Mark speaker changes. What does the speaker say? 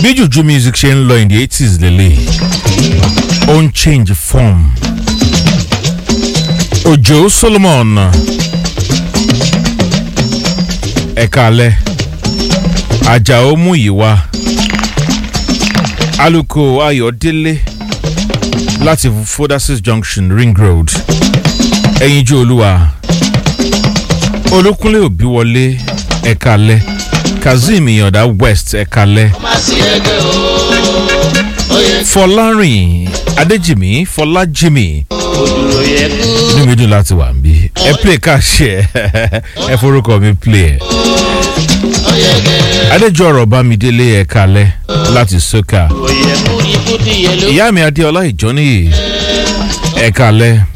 Speaker 1: bí jùjú music ṣe ń lọ in the eighties lélẹ̀ ó ń change form òjò solomon ẹ̀ka alẹ́ àjàó múyìwá aluko ayọ̀délé láti fodasis junction ring road ẹ̀yinjú olúwa olúkúnlé òbíwọlé ẹ̀ka alẹ́ kazeem ìyànda west ẹ̀ka alẹ́ fọlárìn adéjìmí fọlájìmí inú mi dùn láti wà níbí ẹ play káàṣì ẹ ẹ forúkọ mi play ẹ adéjọ ọrọ bámidélé ẹ kalẹ láti sọkà ìyá mi adéọlá ìjọ́nìyí ẹ kalẹ